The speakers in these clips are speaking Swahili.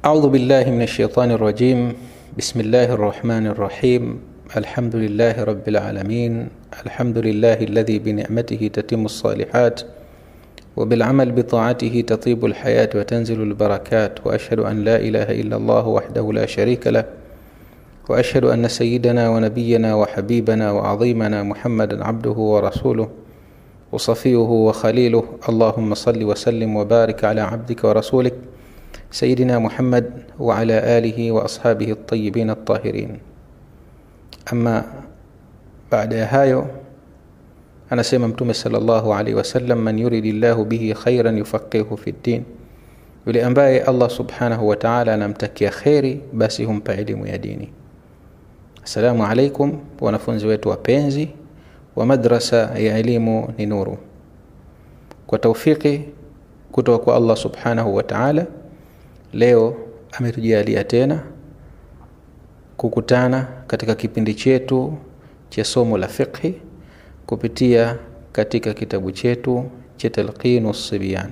أعوذ بالله من الشيطان الرجيم بسم الله الرحمن الرحيم الحمد لله رب العالمين الحمد لله الذي بنعمته تتم الصالحات وبالعمل بطاعته تطيب الحياة وتنزل البركات وأشهد أن لا إله إلا الله وحده لا شريك له وأشهد أن سيدنا ونبينا وحبيبنا وعظيمنا محمدا عبده ورسوله وصفيه وخليله اللهم صل وسلم وبارك على عبدك ورسولك سيدنا محمد وعلى آله وأصحابه الطيبين الطاهرين أما بعد hayo anasema mtume salllahu alaihi wasallam man yuridi llahu bihi khairan yufaqihu fi ddin yule ambaye allah subhanahu wataala anamtakia kheri basi humpa elimu ya dini assalamu alaikum wanafunzi wetu wapenzi wa madrasa ya elimu ni nuru kwa taufiki kutoka kwa allah subhanahu wataala leo ametujalia tena kukutana katika kipindi chetu cha somo la fiqhi kupitia katika kitabu chetu cha talqinu sibyan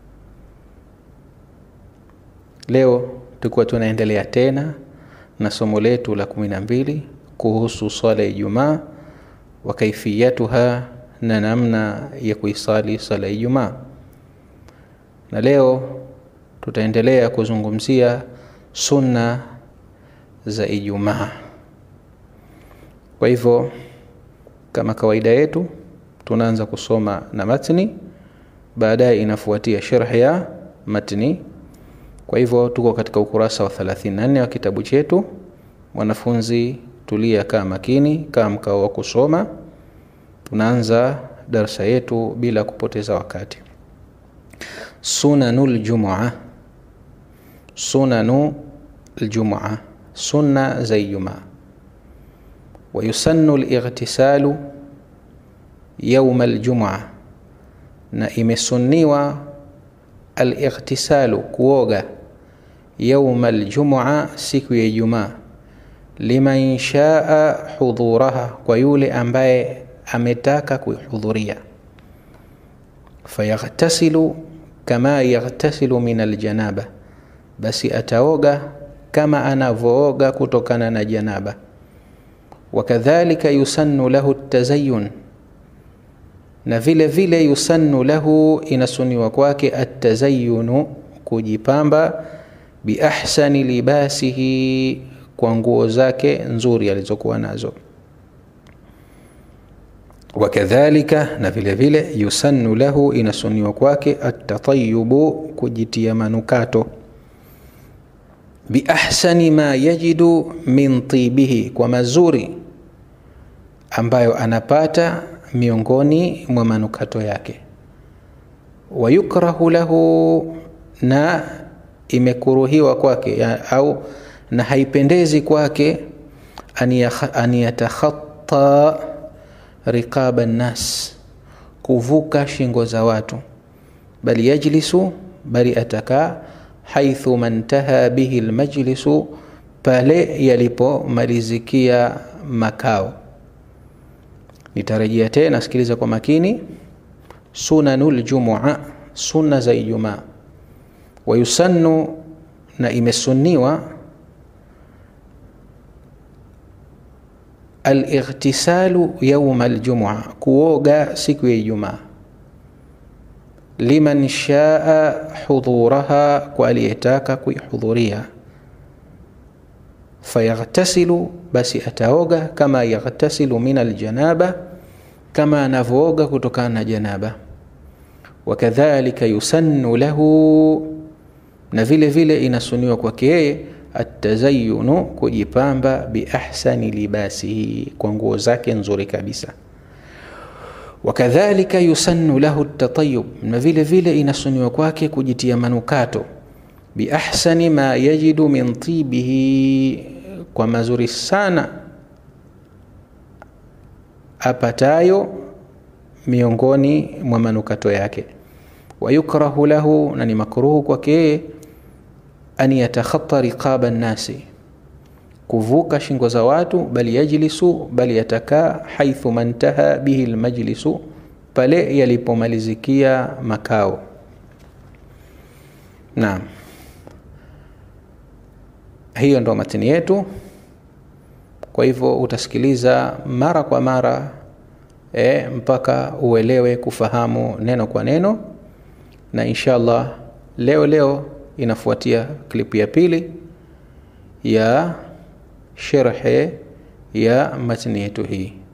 leo tukuwa tunaendelea tena na somo letu la kumi na mbili kuhusu swala ya ijumaa wa kaifiyatuha na namna ya kuisali swala ya ijumaa na leo tutaendelea kuzungumzia sunna za ijumaa kwa hivyo kama kawaida yetu tunaanza kusoma na matni baadaye inafuatia sharh ya matni kwa hivyo tuko katika ukurasa wa 34 wa kitabu chetu mwanafunzi tulia kaa makini kaa mkao wa kusoma tunaanza darsa yetu bila kupoteza wakati sunanu ljumua sunanu ljumua sunna za ijumaa wayusannu lightisalu yauma ljumua na imesunniwa alightisalu kuoga yauma ljumua siku ya ijumaa liman shaa hudhuraha kwa yule ambaye ametaka kuihudhuria fayaghtasilu kama yaghtasilu min aljanaba basi ataoga kama anavyooga kutokana na janaba wakadhalika yusannu lahu tazayun na vile vile yusannu lahu inasuniwa kwake atazayunu kujipamba biahsani libasihi kwa nguo zake nzuri alizokuwa nazo wakadhalika na vile vile yusannu lahu inasuniwa kwake atatayubu kujitia manukato biahsani ma yajidu min tibihi kwa mazuri ambayo anapata miongoni mwa manukato yake wayukrahu lahu na imekuruhiwa kwake ya, au na haipendezi kwake an yatakhatta riqaba nnas kuvuka shingo za watu bali yajlisu bali atakaa haithu mantaha bihi lmajlisu pale yalipomalizikia makao nitarejea tena sikiliza kwa makini sunanu ljumua sunna za ijumaa wayusannu na imesunniwa alightisalu yauma ljumua kuoga siku ya ijumaa liman shaa hudhuraha kwa aliyetaka kuihudhuria fayaghtasilu basi ataoga kama yaghtasilu min aljanaba kama anavyooga kutokana na janaba wakadhalika yusannu lahu na vile vile inasuniwa kwake yeye atazayunu kujipamba biahsani libasihi kwa nguo zake nzuri kabisa wakadhalika yusannu lahu tatayub na vile vile inasuniwa kwake kujitia manukato biahsani ma yajidu min tibihi kwa mazuri sana apatayo miongoni mwa manukato yake wayukrahu lahu na ni makruhu kwake yeye an yatakhata riqaba nnasi kuvuka shingo za watu bali yajlisu bali yatakaa haithu mantaha bihi lmajlisu pale yalipomalizikia makao naam hiyo ndo matini yetu kwa hivyo utasikiliza mara kwa mara e, mpaka uelewe kufahamu neno kwa neno na inshallah leo leo inafuatia klipu ya pili ya sherhe ya matini yetu hii